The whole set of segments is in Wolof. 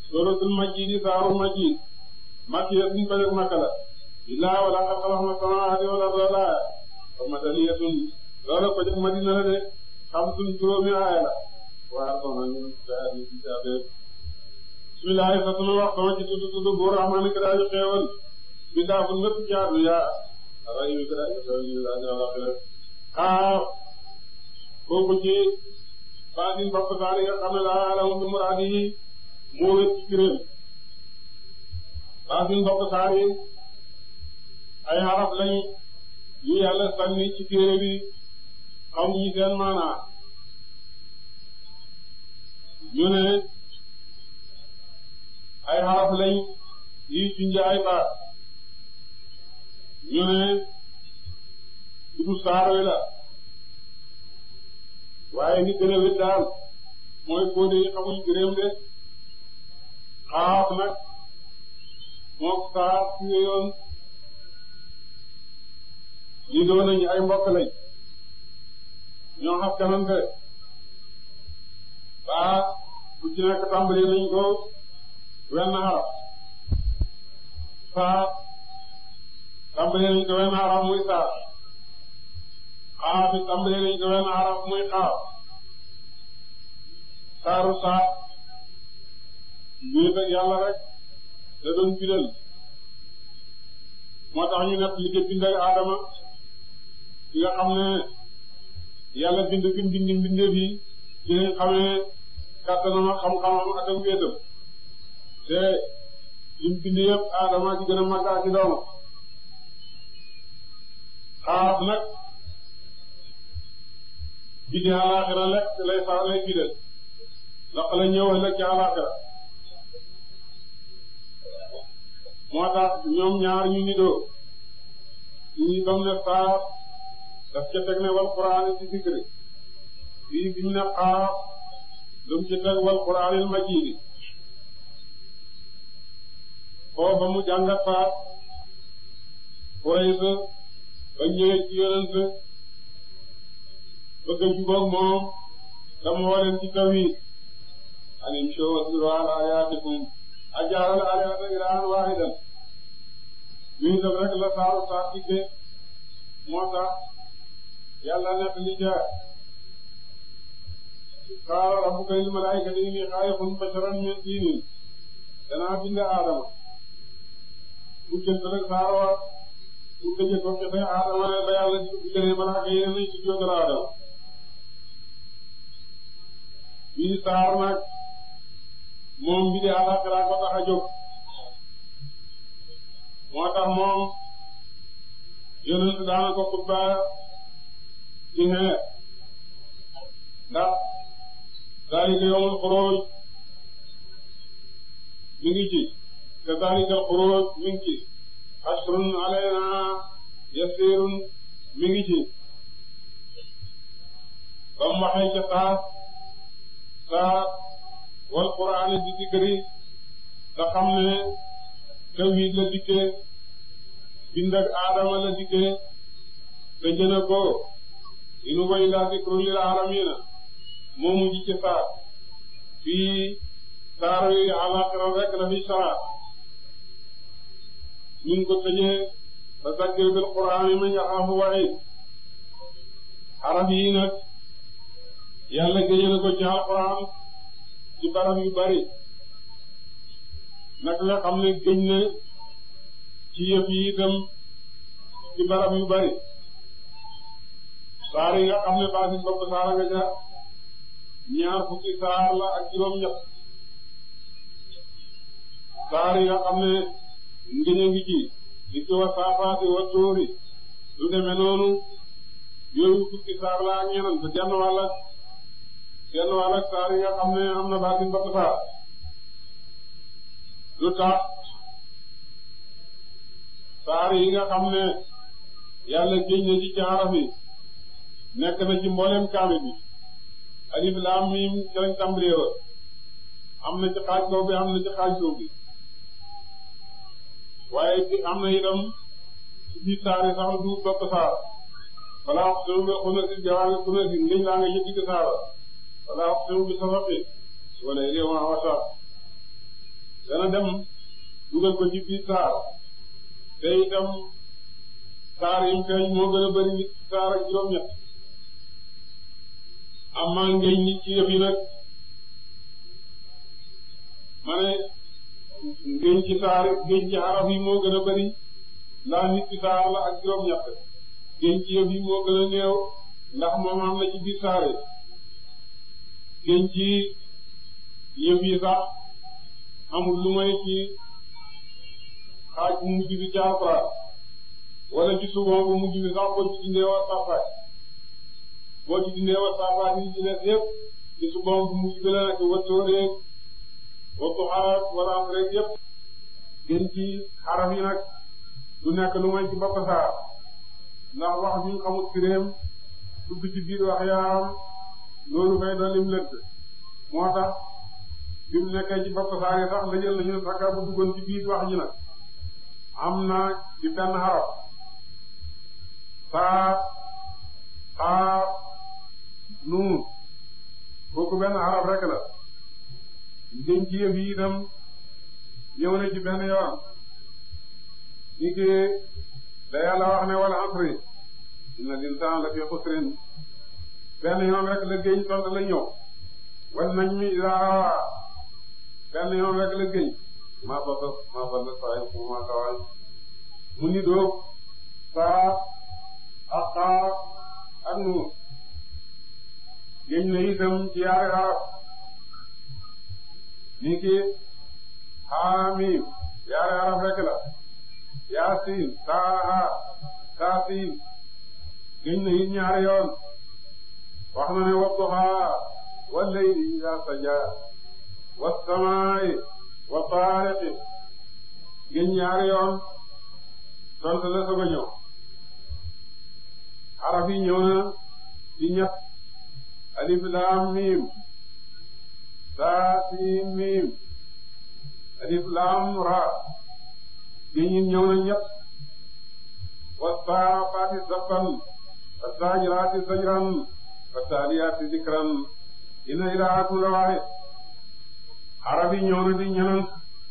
suratul majid saaru majid makki ya suñ bañak makka la illaa wala qad xalaqna samaawaati wal arda laa wa madaniyatun loola ko jëg madina la de xam suñ juróomi aaya la waa soxna ñu daadi ci jaabe bismillah sa sunu wax sama ci tudd tudd bu rahmaani ka daaji xeewal bi daa fu lépp jaadu yaa ray mi ka daaji xeewal ñu daaji alaxira xaar kooku ci baatin bopp saari nga xam ne laa alamu bi muraadi yi moo wét ci kiréem baatin bopp saari ay xaraf lañ yu yàlla sànni ci téere bi xam ñi seen maanaa ñu ne ay xaraf lañ yi junj ay baat ñu ne du saar wi la waaye ni gën a wét daal mooy kóode yi xamuñ gëréem de xaaf nag mook saar ci yoon lii doon nañu ay mbokk lañ ñoo xam kanante baa bu ci nekk tàmbali nañ ko wenn xaraf saa tàmbali nañ ko wenn xaraf muy saa xaaf it tàmbali nañ ko wenn xaraf muy xaaf saaru saa wéet ak yàlla rek da doon bidal moo tax ñu nekk liggéey bind ak Adama ki nga xam ne yàlla bind fi mu bind mbindeef yi ci lañ xamee kàttanam ak xam-xamam ak ak wéetam te lim bind yëpp Adama ci gën a màgg ak ci doomam xaaf nag bidi àllaaxira lekk lay sax lay bidal ndax la ñëw ëllëg ci àllaaxira moo tax ñoom ñaar ñu nidoo ñi bam ne saa daf ca teg ne wal qur'aan ci zikri fii bi mu ne xaaf dum ci teg wal qur'aanil majiidi foo ba mu jàngat faat Quraysh ba ñëwee ci yonent bëgg a jubóog moom dama woo leen ci tawhiid anim show wasbiru ala ayaatikum ajaalal alihata ilaahan waahidan luy def rek la saaru saa digge moo tax yàlla nekk li ca qaala rabbuka lil malaa'ikati inni xaaliqun basharan min tiinin danaa bind aadama bu jënt rek saar wa bu tëje ko kese aadama ne ba yàlla diggalee malaaka yi nañ ci jógal aadama bii saar nag moom bi di àllaxira ko tax a jóg moo tax moom yonent daana ko xutba ci xeer ndax zalika yawmul xuruj mi ngi ci te zalika xuruj mi ngi ci asrun alayna yasirun mi ngi ci ba mu waxee ca saa saa wal qur'aan di zikri nga xam ne tawhid la dikkee bind ak aadama la dikkee te jëne ko inu way laa zikru lil aalamiina moo mujj ci saar fii saar yi alaaxira rek la fi saar ñu ko tëjee ba zakkir bil qur'aan man yaxaafu wa'iid arab yi nag yàlla génne na ko ci alquran ci barab yu bari nag nga xam ne gëñ na ci yëf yi itam ci barab yu bari saar yi nga xam ne baasi bopp saara nga ca ñaar fukki saar la ak juróom ñett saar yi nga xam ne ngëñ a ngi ci di ci wa saafaati wa tuuri lu demee noonu yooyu fukki saar la ak ñeneen te genn wàll genn wàll ak saar yi nga xam ne am na baasi bopp saar lu tax saar yi nga xam ne yàlla géñ na ci ci araf yi nekk na ci mboolem kaami bi alif laam miim ci lañ tàmbalee woon am na ci xaaj kaw bi am na ci xaaj suuf bi waaye am na itam ci biir saar yi sax du bokk saar wala wax sëñ bi xuna si jawaange xuna si ngëñ laa nga yëg ci saara wala wax sëñ bi safaqi wala réew ma wasa dana dem dugal ko ci biir saar te itam saar yi feeñ moo gën a bari nit saar ak juróom-ñett amaa ngéñ nit ci yëf yi nag ma ne ngéñ ci saar ngéñ ci xaraf yi moo gën a bari ndax nit ci saar la ak juróom-ñett ngéñ ci yëf yi moo gën a néew ndax moom am na ci biir saar yi ngéñ ci yëf yi sax amul lu may ci xaaj bu mujj bi ci Alxuraan wala ci subon bu mujj bi sax boo ci dindee wa saafaat boo ci dindee wa saafaat yi ci des yëpp ci subon bu mujj bi la nekk wattoo rek wattu xaar wala am rek yëpp gën ci xaraf yi nag du nekk lu may ci bopp saar ndax wax bi ñu xamut firéem dugg ci biir wax yaaram loolu fay doon lim lëtt moo tax bi mu nekkee ci bopp saar yi sax la jël nañu sakka bu duggoon ci biir wax ji nag am na ci benn xaraf saa xaa nuun kooku benn xaraf rek la ngeen ci yëf yi itam ñëw na ci benn yoon ni ki da yàlla wax ne wala asri inna l'insana la fi xusrin benn yoon rek la géñ tont la ñëw wal nañ mi daa benn yoon rek la géñ maa ba maa ba la saa yu maa kawaay mu ni doog saa ak xaa ak nuun géñ na itam ci yaari xaraf ni ki xaamiim yaari xaraf rek la yaasiin taaha taasiin géñ na it ñaari yoon wax na ne wadduhaa wal layli idaa sajaa was samaa'i wa taariqi géñ ñaari yoon tontu la soog a ñëw xaraf yi ñëw na ci ñett alif laam miim saa siin miim alif laam raa géñ yi ñëw na ñett wassaafaati saffan wassaajiraati sajran wattaaliyaati zikran inna ilaahakum la waahid xaraf yi ñëw na di ñenant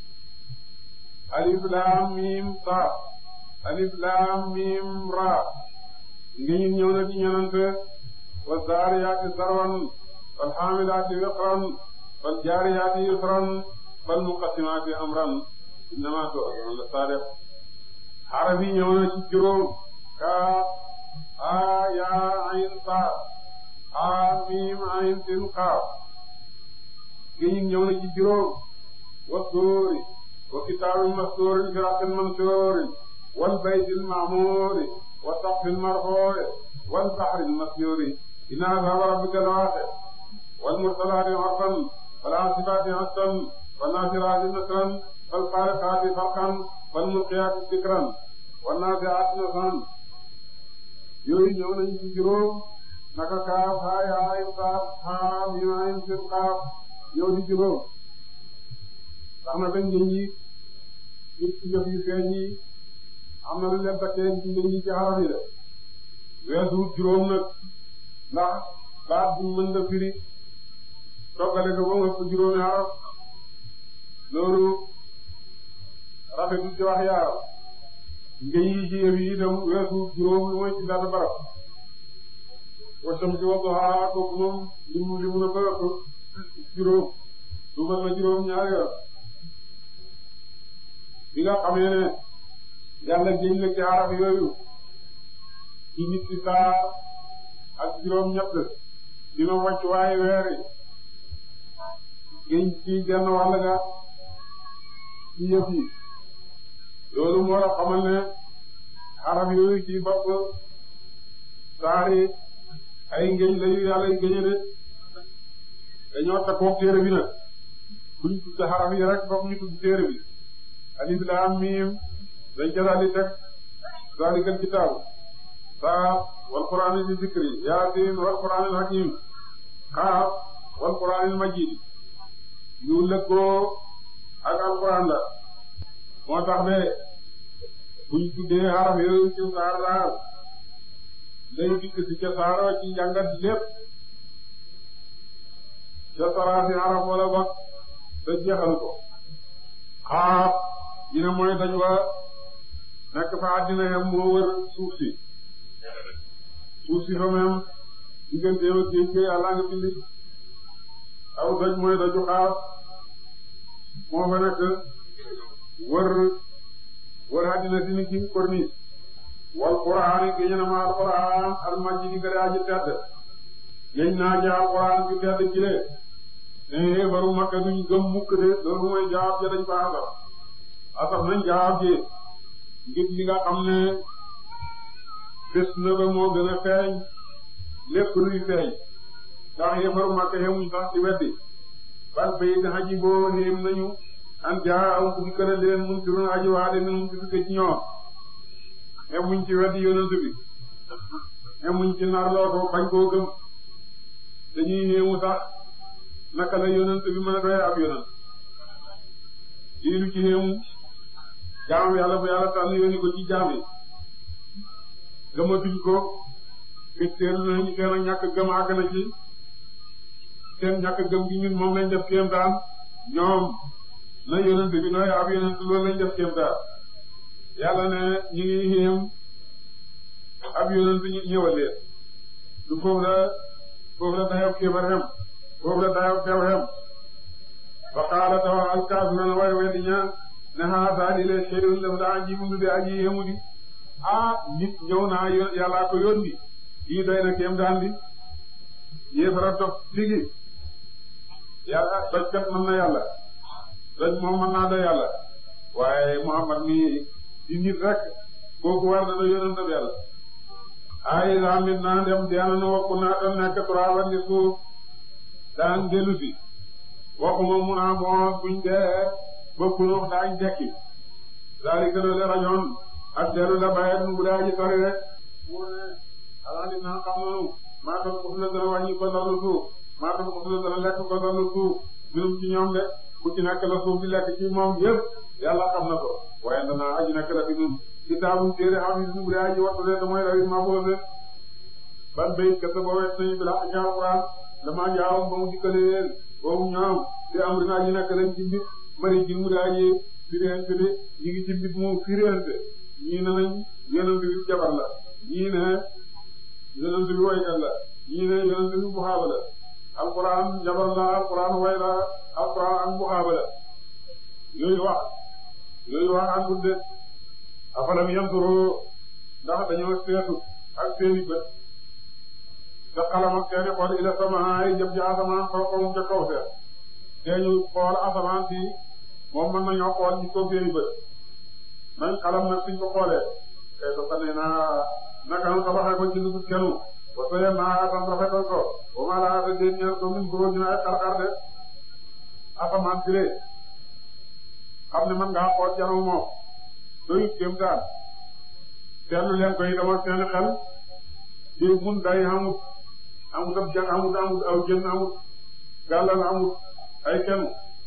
alif laam miim saa alif laam miim raa géñ yi ñëw na di ñenant wassaariyaati sarwan falxaamilaati wiqran faljaariyaati yusran falmuqassimaati amran innamaa tu'aduuna la saadiq xaraf yi ñëw na ci juróom kaaf haa yaa ayn saa haa miim ayn sin qaaf géñ yi ñëw na ci juróom wa suuri wa kitaabin mastuurin fi raqqin mansuurin wal baytil ma'muuri wa saqfil marfuu'i wal bahril masjuuri inna azhaaba rabbika lawaaqi wal mursalaati urfan wal aasifaati asfan wan naasiraati nasran fal faariqaati farqan fal mulqiyaati zikran wan naazi'aati nazran yooyu ñëw nañ ci juróom naka kaaf haa yaa ayn qaaf haa miim ayn sin qaaf ñëw di juróom tax na ba ngeen yi ci jëf yu feeñ yi am na lu leen takkee ci ngeen yi ci xaraf yi de weesu juróom nag ndax baat bu mën nga firi toggale ko ba mu ëpp juróomi xaraf loolu rafetu ci wax yaaram ngeen yi ci yëf yi itam weesu juróom lu mooy ci dara barab wasam ci waxtu xaaral kooku moom li mu li mu na ba ëpp juróom du mën na juróom ñaari yoon bi nga xamee ne yàlla géñ la ci xaraf yooyu ci nit ci saa ak juróom ñett dina wàcc waaye weer yi géñ ci genn wàll ga ci yëf yi loolu moo la xamal ne xaraf yooyu ci bopp saari ay ngéñ layu yàlla yu géñe de dañoo takkook téere bi nag buñ tudd xaraf yi rek fokk ñu tudd téere bi alif laam miim dañ ca daal di teg zaalikal kitaabu saa wal qur'aani di zikri yaasiin wal qur'aanil hakiim xaaf wal qur'aanil majiid yu lëkkoo ak alquran la moo tax de buñ tuddee xaraf yooyu ci saar daal lay dikk ci ca saaroo ci njàngat lépp ca saraasi xaraf wala ba te jeexal ko xaaf ñu ne mooy daj wa nekk fa àddina yam moo wër suuf si suuf si fa même digganteem ak géej gi yàlla nga bindi aw doj mooy daju xaaf moo fa nekk wër wër àddina si ni ci corniche wal qur'aan yi géej na ma al qur'aan al majid yi gëre aji tedd géej naa ja al qur'aan bi tedd ci le ne baru makka duñ gëm mukk de loolu mooy jaab ja dañ fa asaf asaf nañ jaab ji ngir li nga xam ne fes na ba moo gën a feeñ lépp luy feeñ ndax yëfaru makka xemuñ sax ci weddi bal bay da aji boo xéem nañu an jaa aw ku fi kër leen mun ci run aji waa de nun ci fi ci ñoom xemuñ ci weddi yonent bi xemuñ ci narloo ko bañ koo gëm dañuy xéemu sax naka la yonent bi mën a doy ab yonent lii lu ci xéemu jaam yàlla bu yàlla tànn yónni ko ci jaam yi gëmatuñ ko fitteelu nañu seen ak ñàkk gëm àgg na ci seen ñàkk gëm gi ñun moom lañ def kéemtaan ñoom na yonent bi nooy ab yonent loolu lañ def kéemtaan yàlla ne ñu ngi xéem ab yonent ñu ñëwalee du foofu la foofu la dayob kéefar xem foofu la dayob teew xem fa qaala tawa alkaafiruna way weddi ña ne haasa li lee shay'un daf daa aji mundu de aji yéemu di ah nit ñëw naa yàllaa ko yónni lii doy na kéem daan di yéefara dof tigi yàlla dojkat mën na yàlla doj moom mën naa doy yàlla waaye Muhammad mi di nit rek kooku war na la yonent bi yàlla ay daa mit naa dem deena nu wakku naa tam nekk turaaba ni suuf daan dellu si waxuma mun a moo buñ dee ba kunóox daañ dekki daal di gënale rajoon ak dellu la bayet nu bu daa ji sori rek mu ne alaa di naa xam nanu maa tam ko fu la dana wàññi ko dallu suuf maa tam ko fu la dana lekk ko dallu suuf minum ci ñoom de ku ci nekk la suuf di lekk ci moom yëpp yàlla xam na ko waaye danaa aji nekk la fi nun kitaabum téere xam ne bu dee aji wattu de damooy rawit ma bool de ban bayit kese boo wet nañu bi la ak alquran dama jaawum ba mu dikkale leen boobu ñoom te am rina aji nekk lañ ci mbit mari ji mu dee aji firente de ñi ngi ci mbit mu firente ñii ne nañ yonent bi jabar la ñii ne yonent bi waykat la ñii ne yonent bi buxaaba la alquran jabar la alquran way la alquran ak buxaaba la yooyu wax yooyu wax àndul de afalam yanturu ndax dañoo seetu ak seeni bët te xalam ak seeni xool ila samaay jëm ci asamaan fawqahum ca kaw seet te ñu xool asamaan si moom mën nañoo xool ci kaw seeni bët nañ xalam nag suñ ko xoolee kay sa sane naa naka nu tabaxee ko ci lu kenu ba soye naa tam rafetal ko ba ma laa te déen ñeel ko min góor ñu ay xar-xar de asamaan si lee xam ne man ngaa xool janu moom doyut kéem taan seetlu leen koy dama seen xel di mun day amut amut ab jan amut amut aw jën amut gàllal amut ay kenn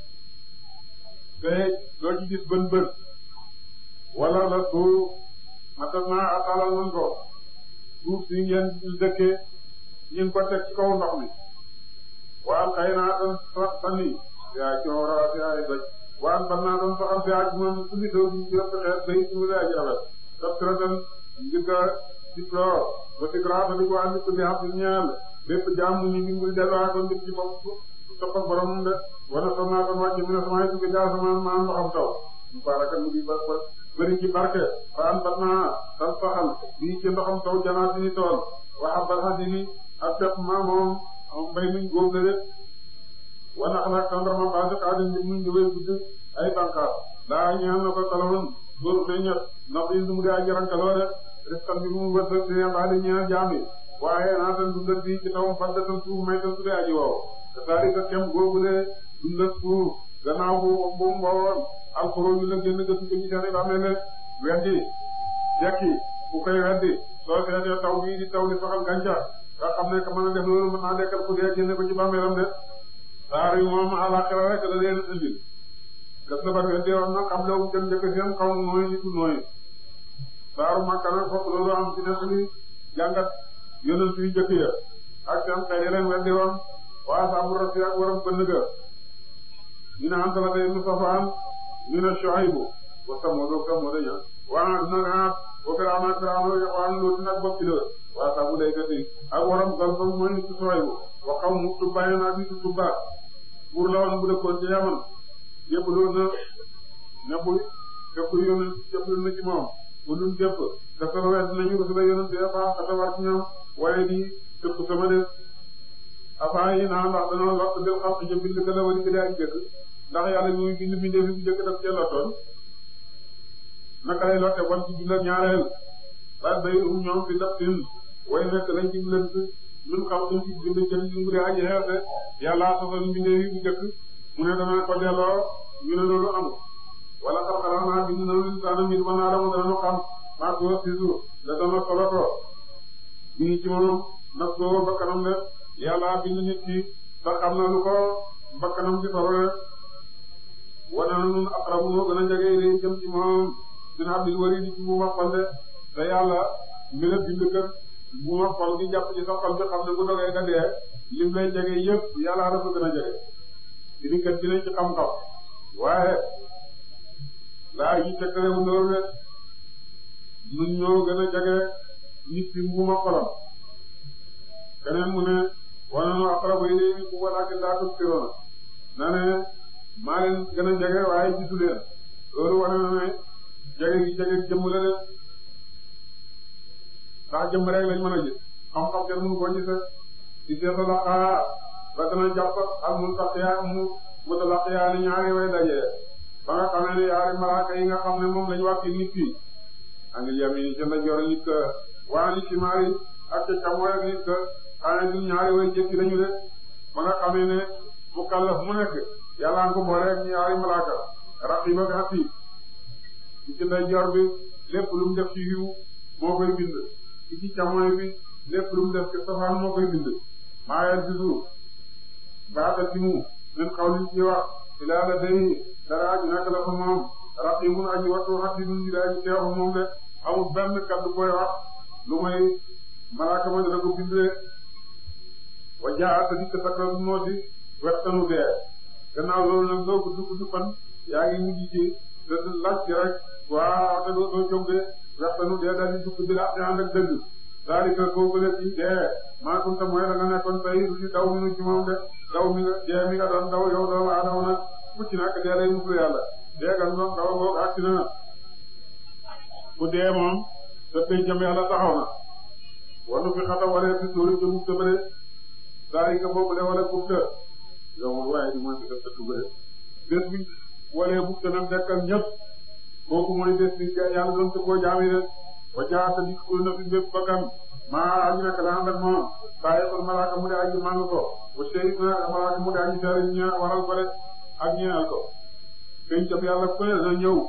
te doo ci gis bën bën wala la suuf matas naa atalal nañ ko suuf si ngeen dëkkee ñu ngi ko teg ci kaw ndox mi waan xëy naa doon sani yaa coora si ay doj waan ban naa doon soxal si aj moom suñu taw bi ñu yëpp xeet day suñu lay aji rafet daf ci rafet ngir ka diplore ba ci grâce di ko andi ko di xam ñeel bépp jaam mu ñu ngi muy delloo ko ngir ci bopp topp ak boromam de wala sax naa doon wàcc mi ne sama yëpp jaar sama maanaam ndoxam taw mu baraka mu di ba ba bëri ci barke waan ban naa tan saxal bii ci ndoxam taw janaat ni tool waxa balxasi ni ak pepp ma moom mbay muñ góob la de wana xalaat tàndarma basi xaadim bi muñ ñëwee gudd ay bànqaas daa ñaan na ko talawoon dóor fee ñett ndax yi du mu daa jarankaloo de risqan bi mu wërsëg di baa di ñaan jaam yi waaye naa tan dundal bi ci tawam faddatan suuf may tan su dee aji wow te saari ka kem googu de dundal suuf gannaaw bu bu mbowoon alxuroo yu la génn gëstu ko ci seen i bàmmeel weddi jekki ku koy weddi soo seetee taw bii di taw di saxal gàncax nga xam ne ka mën a def loolu mën naa dekkal ku dee génne ko ci bàmmeelam de saar yi moom àllaxira rek la leen indil gas na bat weddi woon na xam la jëm njëkk seen xaw nooy nitu nooy saaru Makka nag foofu loolu am ci nekk li jàngat yonent yu jëkk ya ak seen xëy leen weddi woon waa saabu rasi ak waram bënn ga ñu ne anta la tey Mustafaan ñu ne Shuaybu wa Samud wa Samud ña waa nag ah wa Firawna Firawna yaxwaan Luut nag bopp ci la waa sabu laykat yi ak waram gal ba mooy nit Shuaybu wa qawmu Tubba naa nit Tubba buur la woon bu dëkkoon ci Yaman yëpp loolu na nekkul képp yónni képp na ci moom bu dul képp te sama wet nañu ko su la yónni des fois xata war ci ñoom waaye di képp sama def affaire yi naan ndax dañoo lott del xam ci bind ka la wari bi daa jëkk ndax yàlla ñuy bind bindee fi bu jëkk daf cee lottoon naka lay lotte bon ci bindal ñaareel ba bay um ñoom fi daf tin way nekk lañ ci lënt ñun xam duñ ci bind jël ñu ngi aji xeerte yàlla sosal bindee fi bu jëkk mu ne dana ko delloo ñu ne loolu amul wala xar-xaram naa bind na lu saana mbir ma naa dama dana xam maa ko siisu da dana solo ko bii ci moom nag ko bakkanam de yàlla bind nit ki ba xam na lu ko bakkanam ci solo de wana na nun aqrabu moo gën a jege lay jëm ci moom dina abdil wari di ci bu ma xol de te yàlla mi la bind kër bu ma xol gi jàpp ci sa xol bi xam ne bu dogee nga dee lim lay jege yëpp yàlla dafa gën a jege di kat dina ci xam-xam waaye laa yi tekkale wu loolu de ñun ñoo gën a jege nit ki mbuuma xolam keneen mu ne wana nu aqrabu ilayhi walakin laa tubsiruun na ne maa leen gën a jege waaye gisu leen loolu wane na ne jege gi jege jëmm la de ndax jëmm rek lañ mën a gis xam-xam kenn mënu koo gise di seeta la xaa ba dana jàpp ak mu taqiya mu mutalaqiyaani ñaari way daje ba nga xamee ne yaari malaaka yi nga xam ne moom lañu wàcc nit ki anil yamini ca ndajoor nit ka waa ni simaari ak ca càmmooy ak nit ka xanaa du ñaari way jëkki lañu de ba nga xamee ne mu kallaf mu nekk yàlla nga ko boole ak ñaari malaaka raqib ak atiid ci ndajoor bi lépp lu mu def ci yiw moo koy bind ci càmmooy bi lépp lu mu def ci safaan moo koy bind maa yel ci suuf baata ci mu min xawlin ci wax ilaa la day dara aji nekk la fa moom raqibun aji wattu atidun ji aji teew fa moom de amul benn kaddu koy wax lu may malaaka ma dana ko bindee wa jaa ta dikk sakratu mawti wextanu dee gannaaw loolu nag loo gudd gudd fan yaa ngi mujj ci te laaj ci rek waa te doo doo jóg de wextanu dee daal di dugg bi la ànd ak dëgg daalika kooku la ci dee maa kunta mooy la nga nekkoon tey lu ci daw minu ci moom de daw mi nga dee mi nga doon daw yow doomu aadama nag mucc nak dee lay muslu yàlla dee gan doon daw boog agsi na ku dee moom te pencam yàlla taxaw na wanu fi xata walee fi suuri ci mufta bëre daalika boobu de wala mufta yow moom waaye di mooy fi def dëkk bëre bés bi walee mufta nag dekkal ñëpp kooku mooy bés bi yàlla doon te koo jaami de wa jaata dikkul na fi bépp bakkan maa aji nekk la ànd ak moom bàyyi ko malaaka mu de aji màng ko wa shahid na malaaka mu de aji seere ña waral ko de ak ñeenal ko peñ cap yàlla ku ne na ñëw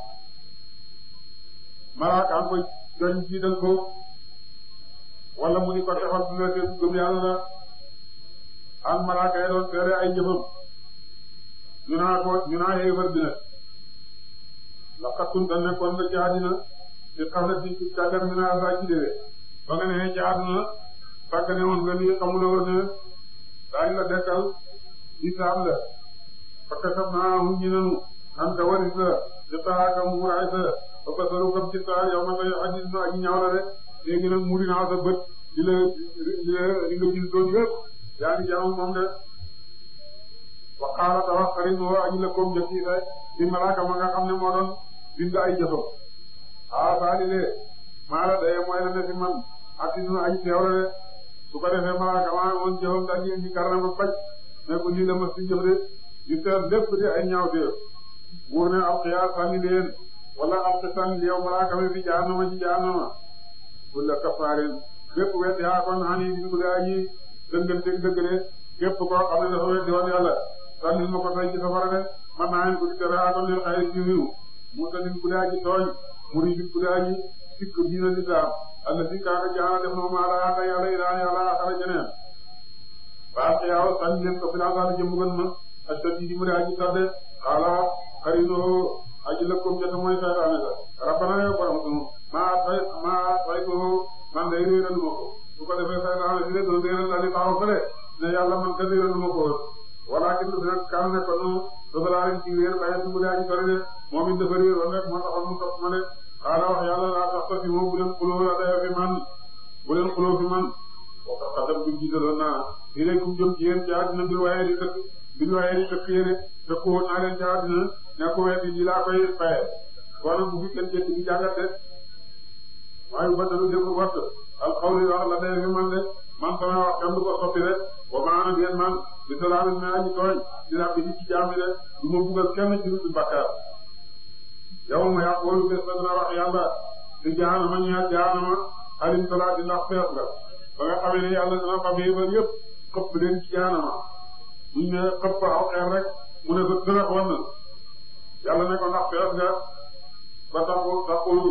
malaaka am ko joñ jiital ko wala mu di ko defal bu nekkee gëm yàlla la ak malaaka yi doon seere ay jëfam ñu naa ko ñu naa yéefar bi nag laqad kunta nekkoon nga ci àddina ci xam ne ci càggar mi naa saa ci déwee ba nga nee ci àdduna fàgg ne woon nga nii xamuloo ne daañu la dekkal isaab la parce que naa mu ñu nanu am ta waris la ci taaka muuraay sa ba basaru kam ci saa yow ma nga aji na aji ñaaw la rek léegi nag muri naa sa bët di la di la di nga gis doon yëpp yaa ngi jaamu moom de wa qaala ta wax xarit moo aji la koom jëf ci di malaaka ma nga xam ne moo doon bind ay jëfam ah Saali de maa la day mooy la ne fi man ak dina ay teew la de su ko defee malaaka maa woon jëfam daal di indi karna ba faj ne ko lii la ma si jëf de di seet lépp di ay ñaaw teew buur ne ab xiyaar sànni leen wala ab xisan yow malaaka mi fi jaanama ci jaanama wala kafaarin bépp wet yaa kon xani di ko daa ji dënganteeg dëgg de képp koo xam ne dafa weddi woon yàlla sànni ma ko tay ci safara de man naa leen ko di tere aa kon leen xayri ci wiw mu tadin ku daa ji tooñ muri bi ku daa ji sikk diina lislaam alla si kaaka jaana def na maa laa anda yàlla ilaa yàlla axara jeneen waa xiyaaw sànni leen ko fi laa saala jëmbugan ma astati di mu daa ji tadde xaala xarinoo aji lëkkoom jota mooy saytaane ga rabbana yow borom sunu maa fay maa fay ko man day réeral ma ko su ko defee saytaane si de doon réeral daal di taxaw fële ne yàlla man ka réeral ma ko walakin du nag kaan ne ko nu dafa laa leen ci wéer baye su mu daa ji sori de moom it dafa réeroon rek moo taxoon mu topp ma de xaaral wax yàlla laa tax toog moom bu leen xuloo la dayoo fi man bu leen xuloo fi man boo ko xasam bi jiitaloon naa fii rek kum jëm ci yéen ci àddina bi waaye di tëkk bi waaye di tëkk yéene tëkku woon naa leen ci àddina ne ko wetti di laa koy faye kon nag bu fi kenn jëkk di jàngat de waaye bu batalu déglu watt alxawli wax la dayoo fi man de man sama wax kenn du ko soppi rek wa maana bien man bi salaamin me aji tooñ di la bi ci jaami de du ma buggal kenn ci lu bakkaar yow ma yàqoolu bés ba dina wax yàlla di jaanama ñaar jaanama alim salaati ndax fees nga ba nga xamee ne yàlla dina fa ba yëpp xëpp leen ci jaanama buñ ne xëpp aw xeer rek mu ne ko dina ko wan yàlla ne ko ndax fees nga ba taxu taxulu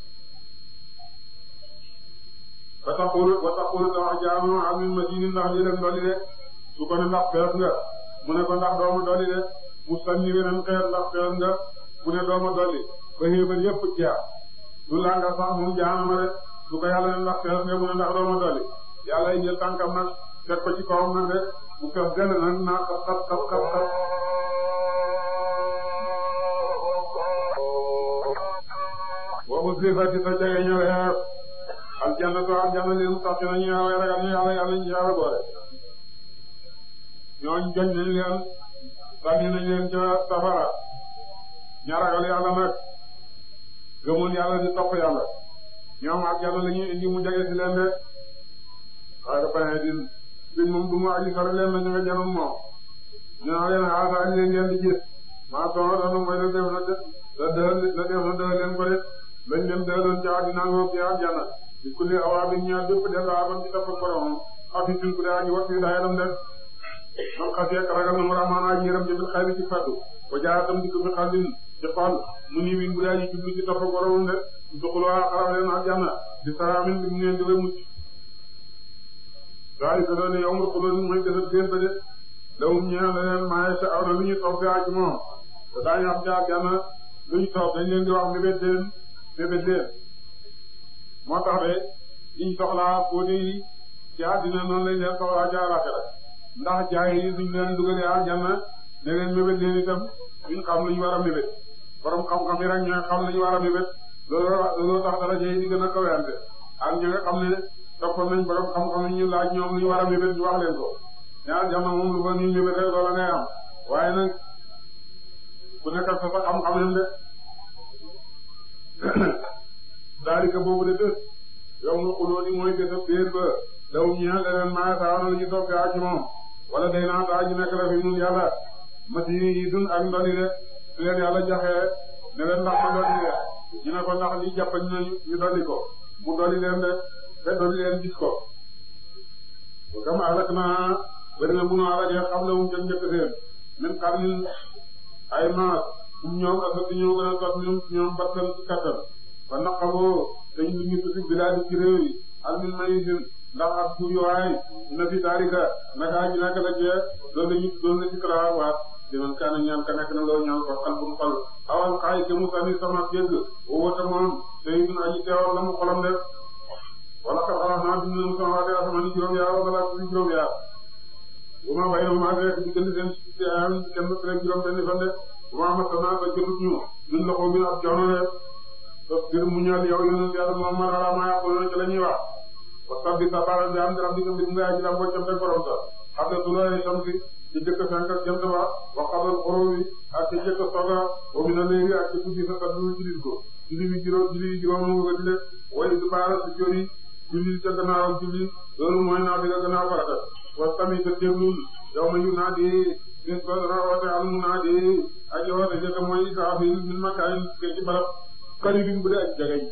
ba taxulu ba taxulu te wax jaanama alim madini ndax lii leen dolli de su ko ne ndax fees nga mu ne ko ndax doomu dolli de mu sànni weneen xeer ndax fees nga mu ne dooma dolli ba xéebal yëpp jeex du laa nga sax moom jaanama de su ko yàlla ne ndax fees nga mu ne ndax dooma dolli yàlla yi jël tànkam nag teg ko ci kawam nag de mu fees dell nag naa xat xat xat xat xat boobu sifati sa jege ñëwee aljannatu aljanna leen sax na ñu yàlla ragal ñu yàlla yàlla ñu yàlla boole ñooñ joñ nañ leen sànni nañ leen ca safara ña ragal yàlla nag gëmoon yàlla di topp yàlla ñoom ak yàlla la ñuy indi mu jege ci leen de waaye dafa ne din din moom du mu aji sori leen na ñu nga janum moom ñu naa leen xaasa ñu leen ngeen di gis maa soxla dana mooy la def na de la dëhal la def na dëhal leen ko de lañ leen dëhaloon ci àddina ngoog ci àjjana di kulli awaa bi ñaar bépp def la aban ci topp borom afi sin ku de aji wat fi dayanam de man xasee ragal na mu rahmaan aji yërëm jëbil xayri ci faddu wa jaatam dikk bi xalin ci xol mu ni win bu daa ji jublu ci topp boromam de duxuloo xaraw leen aljanna di salaamin bi mu neen di way mucc daal ko doon yow nga xuloo ni mooy desat bés ba de lawum ñeel na leen maaye sa aw na lu ñu toog gaa ci moom te daañu am ci aljanna lu ñu toog dañ leen di wax mébét leen mébét leen moo tax de liñ soxlaa fóote yi ci àddina noonu lañ leen soxlaa ci àllaxira ndax jaay yi suñ leen dugalee aljanna ne leen mébét leen itam duñ xam lu ñu war a mébét borom xam-xam yi rek ñooy xam lu ñu war a mébét loolu loolu tax dara jëy di gën a kawante ak ñi nga xam ne toppoon nañ borom xam-xam yi ñu laaj ñoom lu ñu war a mébét ñu wax leen ko ñaar jamono moom lu fa ñu mébét rek loola ngay am waaye nag ku nekk ak sa sa xam-xam yam de daalika boobu de bés yow nga xuloo ni mooy bésab déer ba daw ñeel leneen maa saawana lu ñu toog gaa ci moom wala day naa taa ji nekk la fi ñun yàlla masi yi dun ak ndoli de su leen yàlla jaxee ne leen ndax ma dolli leen ñu ne ko ndax li jàppañ nañu ñu dolli ko mu dolli leen de te dolli leen gis ko kam alak naa bari na bunu alakee xam la mum jëm njëkk seen min qarnin ay maas um ñoom asati ñoo gën a tot ñoom ñoom battan ci kattan ba naqaboo dañ lu ñu tusi bilaadi ci réew yi almin mayisin ndax ak suuyuwaay na fi taarika naka ji naka la cee doon la ñu doon la ci karawaat liman kaana ñaan ka nekk na loo ñaan ko xal bu xol awal xaay ke mu sani sama dégg wowata moom sayidun aji teewal la mu xolam def wala ka xalaat naa dund mu sama waate asamani juróom yaar wala laa suñu juróom yaar bu ma bay na maa rek di gën seen ci am kenn rek juróom benn fan de bu ma masana ba jëlut ñu ñun loxo bi ab joono de tos gër mu ñal yow yonent yàlla moom man ala maa yaquluna ci la ñuy wax wa sabbi sabara bi am rabbi ko mbir nga aji lam boo cam borom sa xam ne du lay samsi ci jëkk fenk ak jant ba wa qabl xurubi ak ci jëkk soga wa mina layli ak ci guddi sa kaddu jullit ko julli bi juróom julli bi juróom mu nga dile way du baara su jori julli ca gannaaw julli loolu mooy naa diga gannaaw farata wa sami ta déglul yow ma yu naa di bis ba dana woote al mu naa di aji woote jëkk mooy israfil min makaayin ke ci barab qaribin bu dee aji jagañ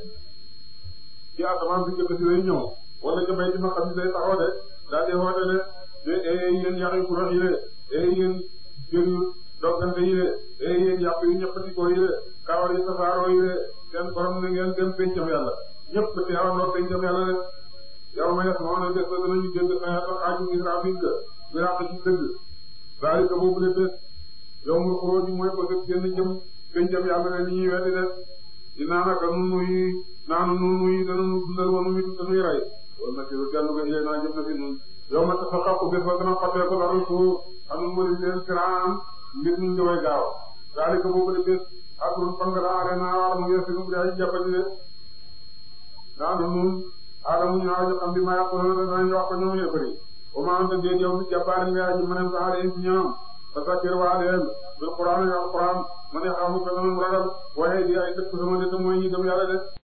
ci asamaan si jëkk si lay ñëw wala ca bay ci ma xam si lay taxaw de daal di woote ne te ee yéen yàq yu kuréel yi de ee yéen jër yu doggante yi de ee yéen yàq yu ñëppatikoo yi de kawar yi safaaroo yi de seen borom na ngeen dem pencam yàlla ñëpp teewandoo pencam yàlla de yow ma yes moo ne bés ba danañu jënd xeetu xaaju Israafil ga bi ràq ci dëgg daal di boobu le bés yow mu xuroo ji mooy ko def génn jëm pencam yàlla ne li ñuy weddi de dinaa naka nun nuy naanu nun nuy danañu dundal wanu witu dañuy rey wala na siru dellu ga ilay naa jëm na fi nun yow ma tax a xàqu bés ba dana xotee ko dara suuf xam nga leen siraan mbir mi ngi way gaaw daal di boobu le bés atul fan nga daa arena wala mu ngi sinu bu dee jàppandi de daanu nun Adama ñu aaju xam bi ma yàquloo danañ wax ko ñoom yëppari o ma anta déet yow bi jàppaari nga aji mënen saxaare in ci ñoom fa sakkir waa leen bil Qur'an ak Qur'an ma ne xamu ko dana mu ragal waaye di ay dëkk sama de te mooy ñi dem yàlla de